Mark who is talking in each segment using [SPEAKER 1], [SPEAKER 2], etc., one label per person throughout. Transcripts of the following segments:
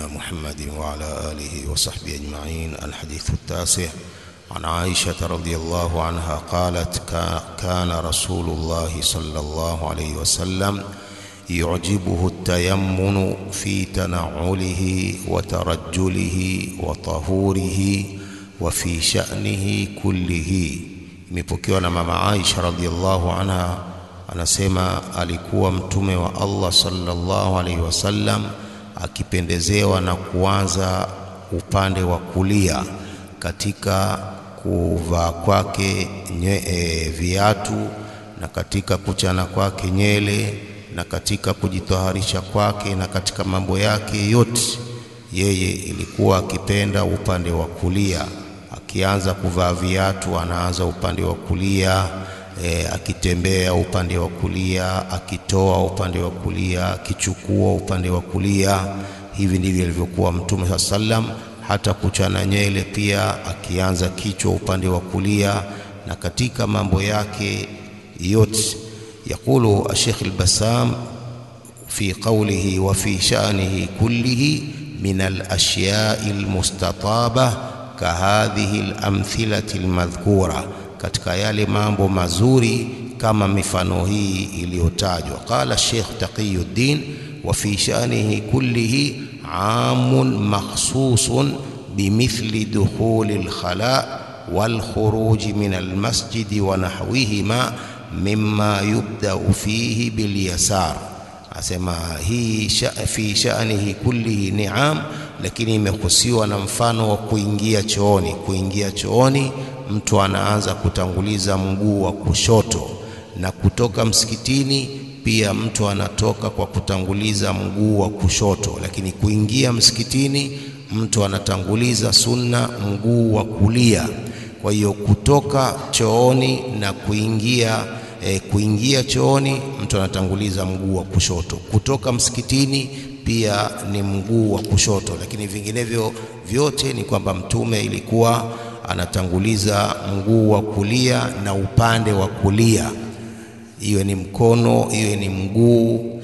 [SPEAKER 1] محمد وعلى آله وصحبه أجمعين الحديث التاسع عن عائشة رضي الله عنها قالت كان رسول الله صلى الله عليه وسلم يعجبه التيمن في تنعله وترجله وطهوره وفي شأنه كله imepokewa na mama Aisha radhiallahu anha anasema alikuwa mtume wa Allah sallallahu alaihi wasallam akipendezewa na kuanza upande wa kulia katika kuvaa kwake e, viatu na katika kuchana kwake nyele na katika kujitaharisha kwake na katika mambo yake yote yeye ilikuwa akipenda upande wa kulia akianza kuvaa viatu anaanza upande wa kulia e, akitembea upande wa kulia akitoa upande wa kulia akichukua upande wa kulia hivi ndivyo ilivyokuwa mtume saa sallam hata kuchana nyele pia akianza kichwa upande wa kulia na katika mambo yake yote يقول الشيخ البسام في قوله وفي شأنه كله من الأشياء المستطابة كهذه الأمثلة المذكورة katika yale mambo mazuri kama mifano hii iliyotajwa qala Sheikh Taqiyuddin wa fi sha'nihi kullihi amun makhsusun bimithli dukhuli al-khala wal khuruj min al-masjid wa nahwihima mimma yubda'u fihi bil yasar asema hii sha, fi sha'nihi kullihi ni'am lakini imehusiwa na mfano wa kuingia chooni kuingia chooni mtu anaanza kutanguliza mguu wa kushoto na kutoka msikitini pia mtu anatoka kwa kutanguliza mguu wa kushoto lakini kuingia msikitini mtu anatanguliza sunna mguu wa kulia kwa hiyo kutoka chooni na kuingia e, kuingia chooni mtu anatanguliza mguu wa kushoto kutoka msikitini pia ni mguu wa kushoto lakini vinginevyo vyote ni kwamba mtume ilikuwa anatanguliza mguu wa kulia na upande wa kulia iwe ni mkono iwe ni mguu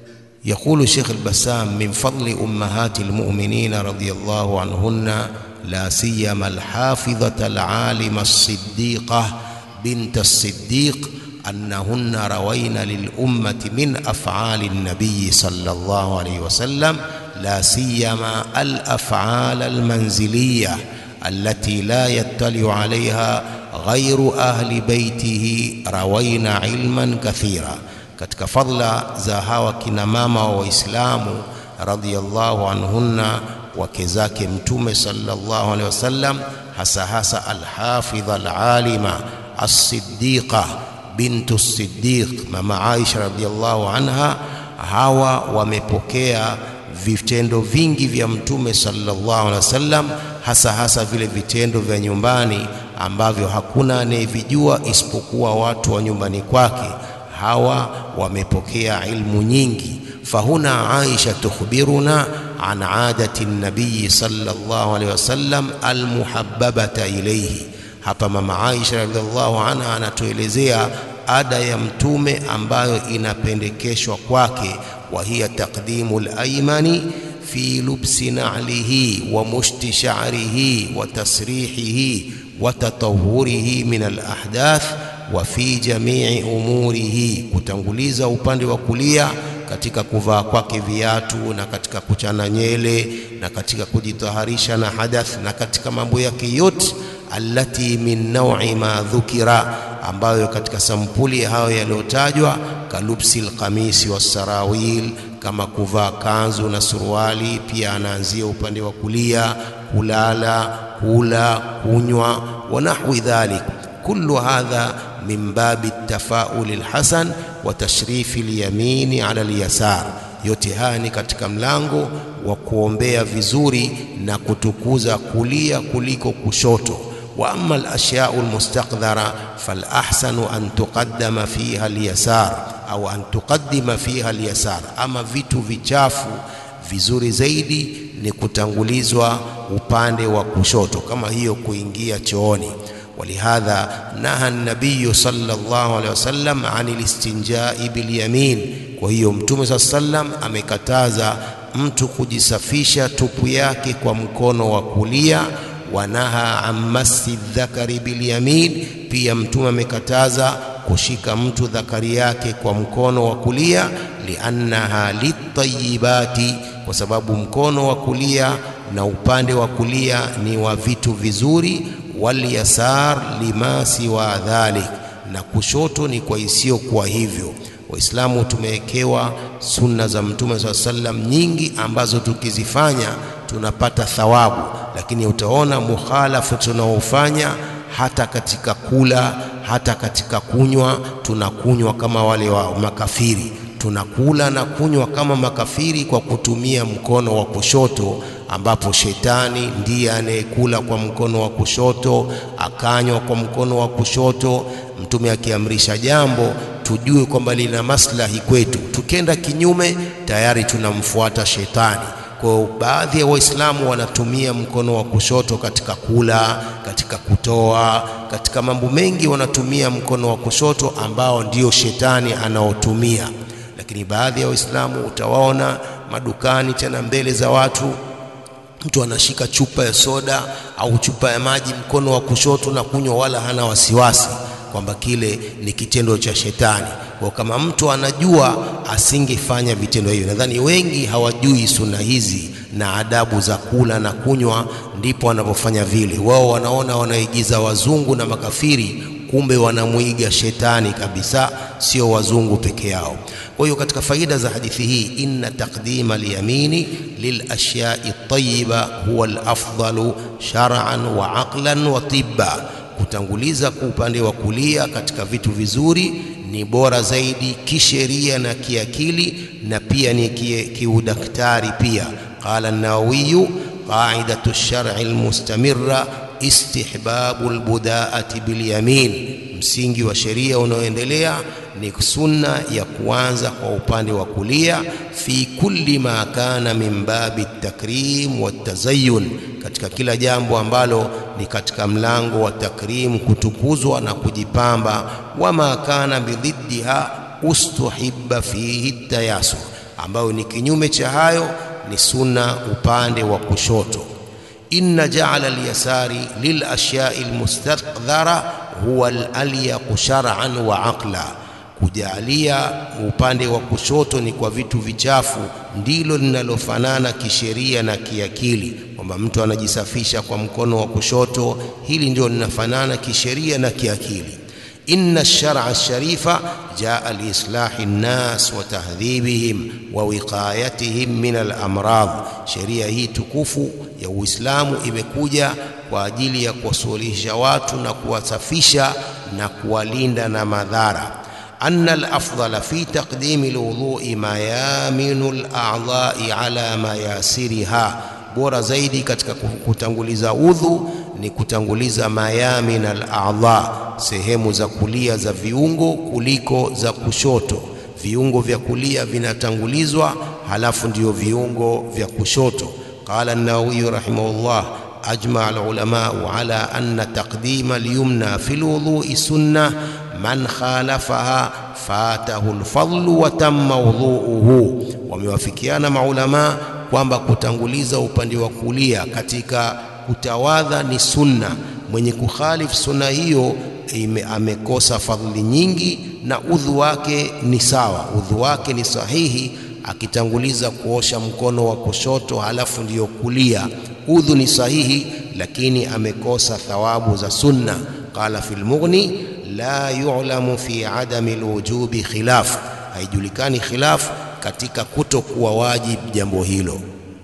[SPEAKER 1] يقول شيخ البسام من فضل أمهات المؤمنين رضي الله عنهن لا سيما الحافظة العالمة الصديقة بنت الصديق أنهن روين للأمة من أفعال النبي صلى الله عليه وسلم لا سيما الأفعال المنزلية التي لا يطلع عليها غير أهل بيته روين علما كثيرا katika fadla za hawa kina mama wa Waislamu radhiyallahu anhunna wake zake mtume sallallahu alaihi wasallam hasa hasa alhafidha alalima as-siddiqa bintu siddiq mama Aisha radhiyallahu anha hawa wamepokea vitendo vingi vya mtume sallallahu alaihi wasallam hasa hasa vile vitendo vya nyumbani ambavyo hakuna anayevijua isipokuwa watu wa nyumbani kwake hawa wamepokea ilmu nyingi fahuna Aisha tukhbiruna an adati nabii sallallahu alaihi wasallam almuhabbabata ilayhi hapa mama Aisha radhiallahu anha anatuelezea ada ya mtume ambayo inapendekeshwa kwake wa hiya taqdimu al-aymani fi lubsi na'lihi wa mushti sha'rihi wa tasrihihi wa tatawwurihi min al-ahdath wa fi jami'i umurihi kutanguliza upande wa kulia katika kuvaa kwake viatu na katika kuchana nyele na katika kujitaharisha na hadath na katika mambo yake yote allati min naw'i ma dhukira ambayo katika sampuli hayo yaliyotajwa kalubsi alqamisi wasarawil kama kuvaa kanzu na suruali pia anaanzia upande wa kulia kulala kula kunywa wa nahwi dhalik kullu hadha min babi tafaul alhasan wa tashrif alyamin ala alyasar yote haya ni katika mlango wa kuombea vizuri na kutukuza kulia kuliko kushoto واما الاشياء المستقذره فالاحسن ان تقدم فيها اليسار au an tuqaddima fiha alyasar ama vitu vichafu vizuri zaidi ni kutangulizwa upande wa kushoto kama hiyo kuingia chooni ولهذا نهى النبي صلى الله عليه وسلم عن الاستنجاء باليمين kwa hiyo mtume saa sallam amekataza mtu kujisafisha tupu yake kwa mkono wa kulia wanaha an masi dhakari bilyamin, pia Mtume amekataza kushika mtu dhakari yake kwa mkono wa kulia, liannaha litayibati, kwa sababu mkono wa kulia na upande wa kulia ni wa vitu vizuri, walyasar lima siwa dhalik, na kushoto ni kwa isiyokuwa hivyo. Waislamu tumewekewa sunna za Mtume saa sallam nyingi ambazo tukizifanya tunapata thawabu, lakini utaona mukhalafu tunaofanya hata katika kula, hata katika kunywa, tunakunywa kama wale wa makafiri, tunakula na kunywa kama makafiri kwa kutumia mkono wa kushoto, ambapo shetani ndiye anayekula kwa mkono wa kushoto, akanywa kwa mkono wa kushoto. Mtume akiamrisha jambo tujue kwamba lina maslahi kwetu, tukenda kinyume tayari tunamfuata shetani. Kwa baadhi ya Waislamu wanatumia mkono wa kushoto katika kula, katika kutoa, katika mambo mengi wanatumia mkono wa kushoto ambao ndio shetani anaotumia. Lakini baadhi ya Waislamu utawaona madukani, tena mbele za watu, mtu anashika chupa ya soda au chupa ya maji mkono wa kushoto na kunywa, wala hana wasiwasi kwamba kile ni kitendo cha shetani. Kwa kama mtu anajua asingefanya vitendo hivyo. Nadhani wengi hawajui sunna hizi na adabu za kula na kunywa, ndipo wanapofanya vile. Wao wanaona wanaigiza wazungu na makafiri, kumbe wanamwiga shetani kabisa, sio wazungu peke yao. Kwa hiyo katika faida za hadithi hii, inna taqdima liyamini lilashyai tayiba huwa alafdalu shar'an wa aqlan wa tibba kutanguliza kwa upande wa kulia katika vitu vizuri ni bora zaidi kisheria na kiakili na pia ni kiudaktari pia. Qala an-Nawawi qaidatu ash-shar'i al-mustamirra istihbabu al-budaati bil-yamin, msingi wa sheria unaoendelea ni sunna ya kuanza kwa upande wa kulia, fi kulli ma kana min babi at-takrim wa at-tazayyun, katika kila jambo ambalo ni katika mlango wa takrim, kutukuzwa na kujipamba. Wama kana bidhiddiha ustuhibba fihi tayasur, ambayo ni kinyume cha hayo ni sunna upande wa kushoto. Inna jaala alyasari lilashyai almustaqdhara huwa alyaqu shar'an wa aqla, kujalia upande wa kushoto ni kwa vitu vichafu ndilo linalofanana kisheria na kiakili, kwamba mtu anajisafisha kwa mkono wa kushoto, hili ndio linafanana kisheria na kiakili. Inna ash-shar'a ash-sharifa jaa liislahi nnas wa tahdhibihim wa wiqayatihim min al-amrad, sheria hii tukufu ya Uislamu imekuja kwa ajili ya kuwasuluhisha watu na kuwasafisha na kuwalinda na madhara. Anna al-afdala fi taqdimi al-wudhu'i mayaminu al-a'dha'i ala mayasiriha, bora zaidi katika kutanguliza udhu ni kutanguliza mayamin al-a'dha, sehemu za kulia za viungo kuliko za kushoto. Viungo vya kulia vinatangulizwa, halafu ndio viungo vya kushoto. Qala an-Nawawi rahimahullah ajma al-ulamau ala anna taqdima al-yumna fi al-wudhu'i sunnah man khalafaha fatahu al-fadlu wa tamma wudhu'uhu. Wamewafikiana maulama kwamba kutanguliza upande wa kulia katika kutawadha ni sunna. Mwenye kukhalifu sunna hiyo ime, amekosa fadhili nyingi na udhu wake ni sawa, udhu wake ni sahihi akitanguliza kuosha mkono wa kushoto halafu ndiyo kulia, udhu ni sahihi, lakini amekosa thawabu za sunna. Qala fil Mughni la yu'lamu fi adami alwujubi khilaf, haijulikani khilaf katika kutokuwa wajib jambo hilo.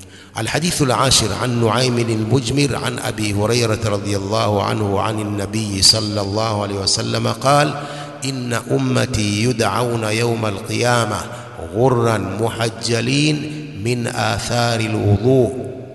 [SPEAKER 1] الحديث العاشر عن نعيم المجمر عن أبي هريرة رضي الله عنه عن النبي صلى الله عليه وسلم قال إن أمتي يدعون يوم القيامة غرا محجلين من آثار الوضوء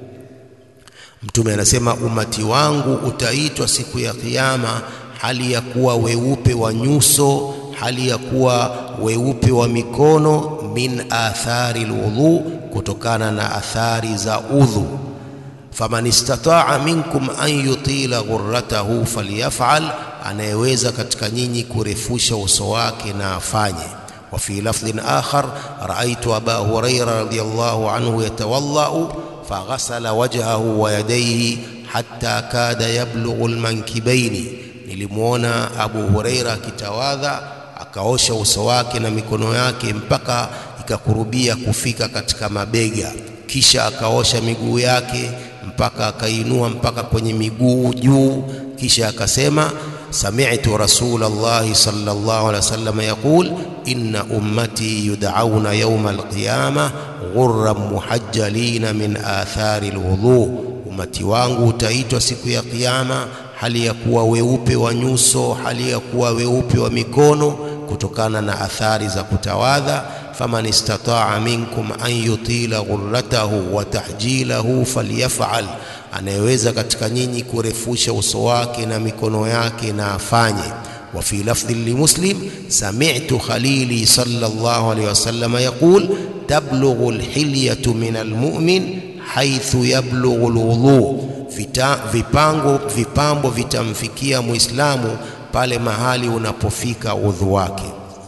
[SPEAKER 1] Mtume anasema umati wangu utaitwa siku ya Kiyama hali ya kuwa weupe wa nyuso, hali ya kuwa weupe wa mikono, min athari alwudhu, kutokana na athari za udhu. Faman istataa minkum an yutila ghurratahu falyafal, anayeweza katika nyinyi kurefusha uso wake na afanye. وفي لفظ آخر رأيت أبا هريرة رضي الله عنه يتوضأ فغسل وجهه ويديه حتى كاد يبلغ المنكبين nilimwona Abu Huraira akitawadha akaosha uso wake na mikono yake mpaka ikakurubia kufika katika mabega, kisha akaosha miguu yake mpaka akainua mpaka kwenye miguu juu, kisha akasema sami'tu rasulallahi sallallahu alaihi wasallam yaqul inna ummati yud'auna yawma alqiyamah ghurran muhajjalina min athari alwudhu, umati wangu utaitwa siku ya kiyama hali ya kuwa weupe wa nyuso, hali ya kuwa weupe wa mikono kutokana na athari za kutawadha. faman istataa minkum an yutila ghurratahu wa tahjilahu falyafal, anayeweza katika nyinyi kurefusha uso wake na mikono yake na afanye. wa fi lafdhi limuslim sami'tu khalili sallallahu alayhi wasallam yaqul tablughu alhilyatu min almu'min haithu yablughu alwudhu Vita, vipango vipambo vitamfikia Muislamu pale mahali unapofika udhu wake.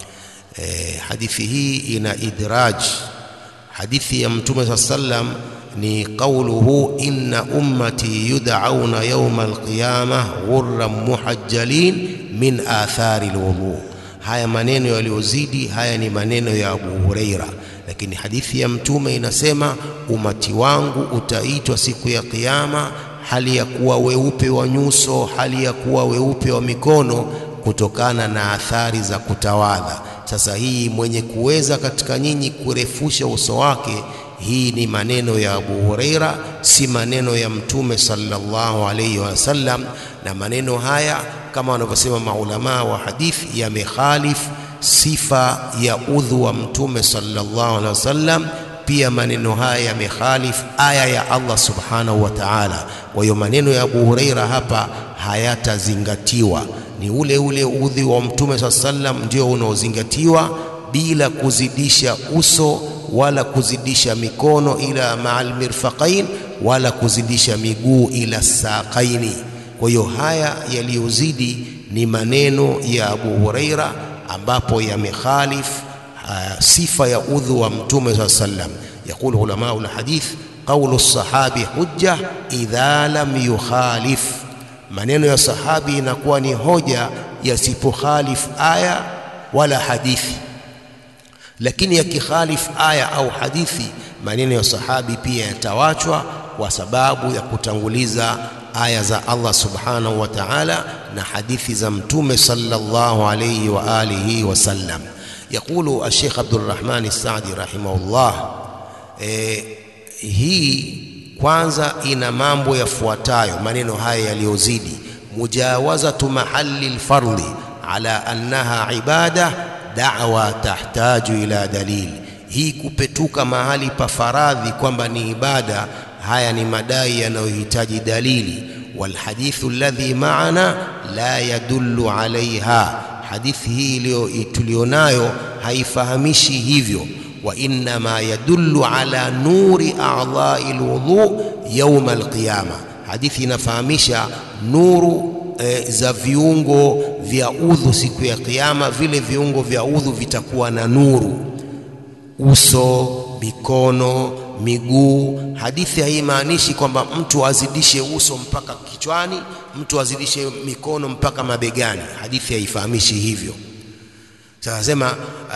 [SPEAKER 1] E, hadithi hii ina idraj. Hadithi ya Mtume saa sallam ni qauluhu inna ummati yud'auna yawma alqiyamah ghurran muhajjalin min athari alwudu. Haya maneno yaliyozidi haya ni maneno ya Abu Huraira, lakini hadithi ya Mtume inasema umati wangu utaitwa siku ya Kiyama hali ya kuwa weupe wa nyuso, hali ya kuwa weupe wa mikono kutokana na athari za kutawadha. Sasa hii mwenye kuweza katika nyinyi kurefusha uso wake, hii ni maneno ya Abu Huraira, si maneno ya Mtume sallallahu alayhi wasallam. Na maneno haya kama wanavyosema maulamaa wa hadithi yamekhalifu sifa ya udhu wa Mtume sallallahu alaihi wasallam pia maneno haya yamekhalifu aya ya Allah subhanahu wa ta'ala. Kwa hiyo maneno ya Abu Huraira hapa hayatazingatiwa, ni ule ule udhi wa Mtume saa sallam ndio unaozingatiwa bila kuzidisha uso wala kuzidisha mikono ila ma'al mirfaqain wala kuzidisha miguu ila saqaini. Kwa hiyo haya yaliyozidi ni maneno ya Abu Huraira ambapo yamekhalifu sifa ya udhu wa mtume saa sallam. Yaqulu ulamau lhadith qaulu sahabi hujja idha lam yukhalif, maneno ya sahabi inakuwa ni hoja yasipokhalif aya wala hadithi. Lakini yakikhalif aya au hadithi, maneno ya sahabi pia yatawachwa kwa sababu ya kutanguliza aya za Allah subhanahu wa ta'ala na hadithi za mtume sallallahu alayhi wa alihi wasallam. Yaqulu Alshekh Abdurrahman As-Saadi rahimahullah, e, hii kwanza ina mambo yafuatayo, maneno haya yaliyozidi: mujawazatu mahali lfardhi ala annaha ibada da'wa tahtaju ila dalil. Hii kupetuka mahali pa faradhi kwamba ni ibada, haya ni madai yanayohitaji dalili. Walhadithu alladhi maana la yadullu alaiha hadithi hii tulionayo haifahamishi hivyo. wa innama yadullu ala nuri a'dha'i alwudhu yawm alqiyama, hadithi inafahamisha nuru e, za viungo vya udhu siku ya Kiyama. Vile viungo vya udhu vitakuwa na nuru, uso, mikono, miguu. Hadithi haimaanishi kwamba mtu azidishe uso mpaka kichwani, mtu azidishe mikono mpaka mabegani. Hadithi haifahamishi hivyo. Sasa sema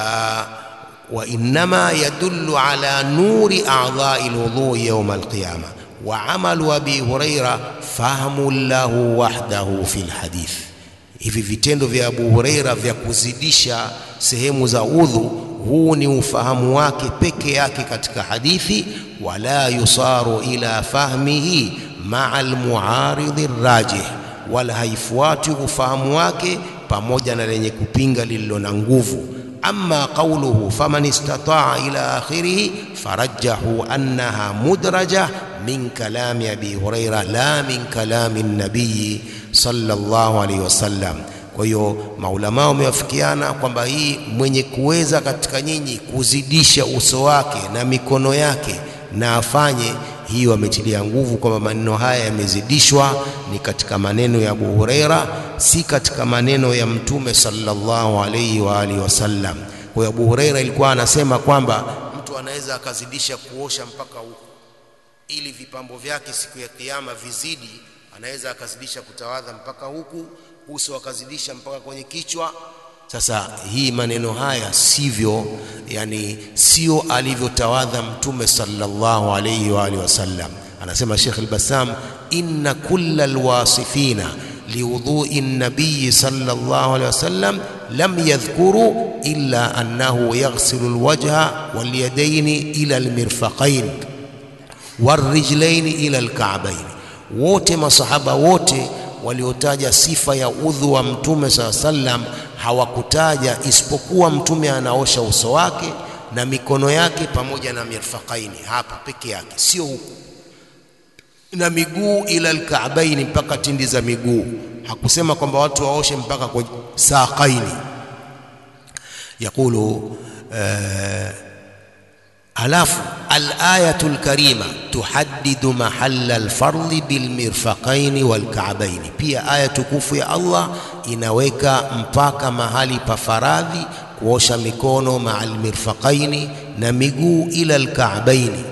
[SPEAKER 1] wa innama yadullu ala nuri a'dha'i alwudhu yawm alqiyama wa amalu abi huraira fahmu lahu wahdahu fi alhadith. Hivi vitendo vya Abu Huraira vya kuzidisha sehemu za udhu, huu ni ufahamu wake peke yake katika hadithi, wala yusaru ila fahmihi maa almuaridhi rajih, wala haifuati ufahamu wake pamoja na lenye kupinga lililo na nguvu. Amma qawluhu faman istataa ila akhirih farajjahu annaha mudraja min kalami abi huraira la min kalami nabiyi sallallahu alayhi wasallam. Kwa hiyo maulama wamewafikiana kwamba hii mwenye kuweza katika nyinyi kuzidisha uso wake na mikono yake na afanye hii, wametilia nguvu kwamba maneno haya yamezidishwa, ni katika maneno ya Abu Huraira, si katika maneno ya Mtume sallallahu alayhi wa alihi wasallam. Kwa hiyo Abu Huraira ilikuwa anasema kwamba mtu anaweza akazidisha kuosha mpaka huku, ili vipambo vyake siku ya Kiyama vizidi, anaweza akazidisha kutawadha mpaka huku, uso akazidisha mpaka kwenye kichwa. Sasa hii maneno haya sivyo, yani sio alivyotawadha Mtume sallallahu alayhi wa alihi wasallam. Anasema Sheikh al-Bassam, inna kulla alwasifina liwudhui nabiyi sallallahu alayhi wasallam lam yadhkuru illa annahu yaghsilu alwajha walyadaini ila almirfaqain warrijlaini ila alka'bain. Wote masahaba wote waliotaja sifa ya udhu wa Mtume saa sallam hawakutaja isipokuwa Mtume anaosha uso wake na mikono yake pamoja na mirfaqaini, hapa peke yake, sio huku na miguu ila alkaabaini, mpaka tindi za miguu. Hakusema kwamba watu waoshe mpaka kwa saqaini. Yaqulu uh, halafu alayatu lkarima tuhaddidu mahalla alfardhi bilmirfaqaini walkaabaini, pia aya tukufu ya Allah inaweka mpaka mahali pa faradhi kuosha mikono maa almirfaqaini na miguu ila alkaabaini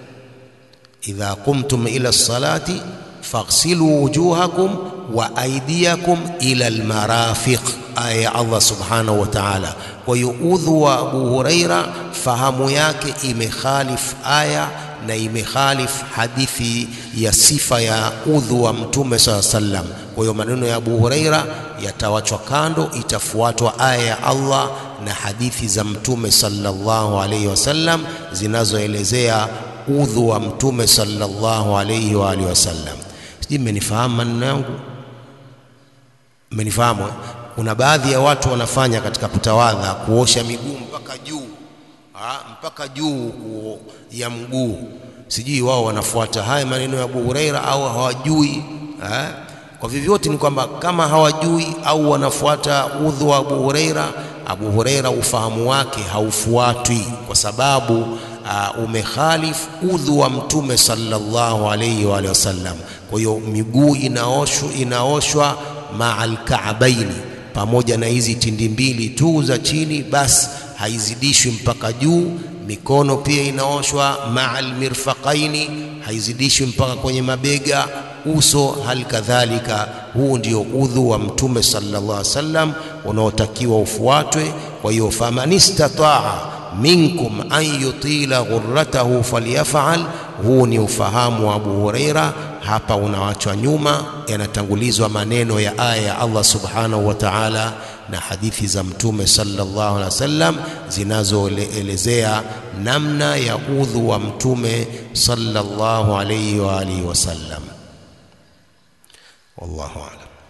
[SPEAKER 1] idha qumtum ila lsalati faghsilu wujuhakum wa aydiyakum ila almarafiq, aya ya Allah subhanahu wa ta'ala. Kwa hiyo udhu wa Abu Huraira fahamu yake imekhalif aya na imekhalif hadithi ya sifa ya udhu wa Mtume saa sallam. Kwa hiyo maneno ya Abu Huraira yatawachwa kando, itafuatwa aya ya Allah na hadithi za Mtume sallallahu alayhi wasallam zinazoelezea udhu wa Mtume sallallahu alayhi wa alihi wasallam. Sijui mmenifahamu maneno yangu, mmenifahamu? Kuna baadhi ya watu wanafanya katika kutawadha kuosha miguu mpaka juu ha, mpaka juu ya mguu. Sijui wao wanafuata haya maneno ya Abu Huraira au hawajui ha? Kwa vyovyote ni kwamba kama hawajui au wanafuata udhu wa Abu Huraira, Abu Huraira ufahamu wake haufuatwi kwa sababu uh, umekhalif udhu wa Mtume sallallahu alayhi wa alihi wasallam. Kwa hiyo miguu inaoshwa, inaoshwa ma'al ka'baini, pamoja na hizi tindi mbili tu za chini, basi haizidishwi mpaka juu. Mikono pia inaoshwa ma'al mirfaqaini, haizidishwi mpaka kwenye mabega. Uso hali kadhalika. Huu ndio udhu wa Mtume sallallahu alaihi wasallam unaotakiwa ufuatwe. Kwa hiyo faman istataa minkum an yutila ghurratahu falyafal. Huu ni ufahamu wa Abu Huraira. Hapa unawachwa nyuma, yanatangulizwa maneno ya aya ya Allah subhanahu wa ta'ala na hadithi za Mtume sallallahu alaihi wasallam zinazoelezea namna ya udhu wa Mtume sallallahu alaihi wa alihi wasallam. Wallahu a'lam.